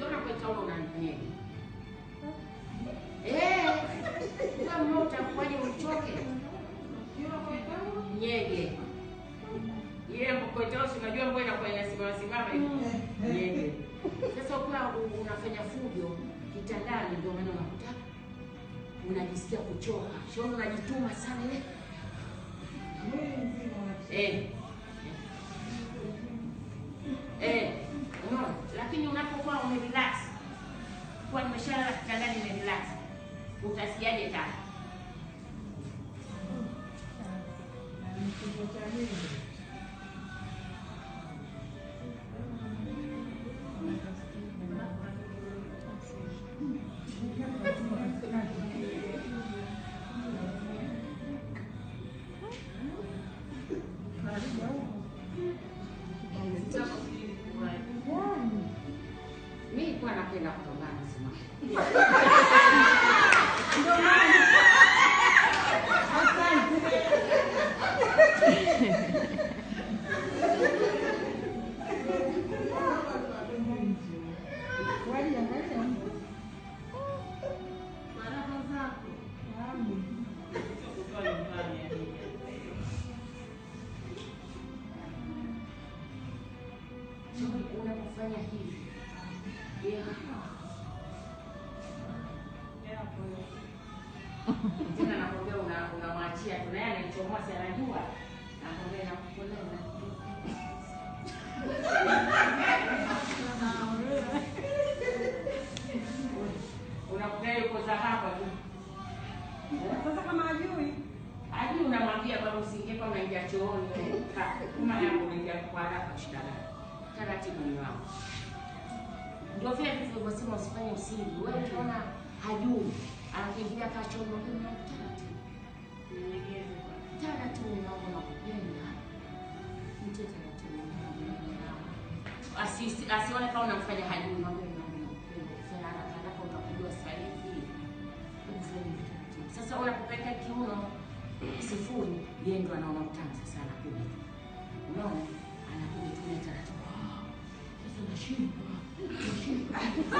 ukiona kwa taulo unanyege. Eh, kama mmoja utakuwaje uchoke? Nyege. Ile mkokotosi unajua mbona inakuwa inasimama simama hivi. Nyege. Sasa ukiwa u- unafanya fujo kitandani ndio maana unakuta unajisikia kuchoka. Sio unajituma sana ile. Eh. Eh, unaona? Lakini unapokuwa umerelax, kwa nimeshalala kitandani nimerelax, utasikiaje tena? Mimi nilikuwa napenda kupambana sana. Unapofanya hivi yeah. tena nakwambia una- unamwachia tu naye anaichomoa si anajua nakwambia nakupoleza unakuta yuko za hapa tu Sasa kama ajui hadi unamwambia baba usiingie kama unaingia chooni wewe. Kaa, kama yangu unaingia kwa haraka shikana taratibu ni wangu ndio vile tulivyosema usifanye usiri wewe ukiona hajui anakiingilia kaa chooni unaambia taratibu taratibu ni wangu nakupenda mtie taratibu Asi- asione kama unamfanya hajui mwambie ni wangu nakupenda kufanya haraka haraka utakujua sasa hivi Ufanye taratibu. Sasa unapopeka kiuno sifuri, yeye ndo anaona utamu sasa, anakuja tu, unaona, anakuja tu ile taratibu. Ah, Sasa nashindwa nashindwa.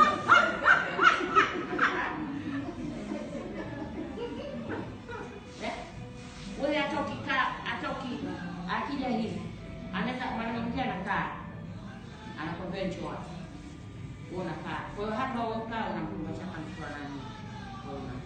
Eh? Wewe hata ukikaa hata uki akija hivi anaweza mwanamke mwingine anakaa anakwambia njoo hapa. Wewe unakaa. Kwa hiyo hapa wewe ukaa unamkumbatia kama mtu anani. Kwa hiyo una-